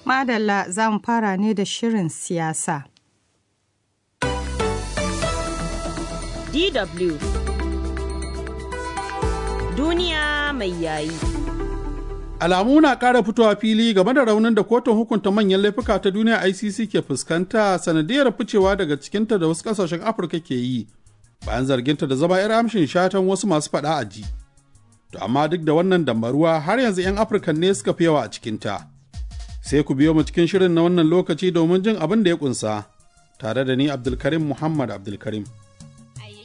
Madalla za mu fara ne da shirin siyasa. DW Duniya mai yayi. Alamu na ƙara fitowa fili game da raunin da kotun hukunta manyan laifuka ta duniya ICC ke fuskanta sanadiyar ficewa daga cikinta da wasu ƙasashen Afirka ke yi bayan zarginta da zama 'yar amshin shatan wasu masu faɗa a ji. To amma duk da wannan dambaruwa har yanzu 'yan Afirka ne suka fi yawa a cikinta. Sai ku biyo mu cikin shirin na wannan lokaci domin jin abin da ya ƙunsa, tare da ni Abdulkarim Muhammad Abdulkarim.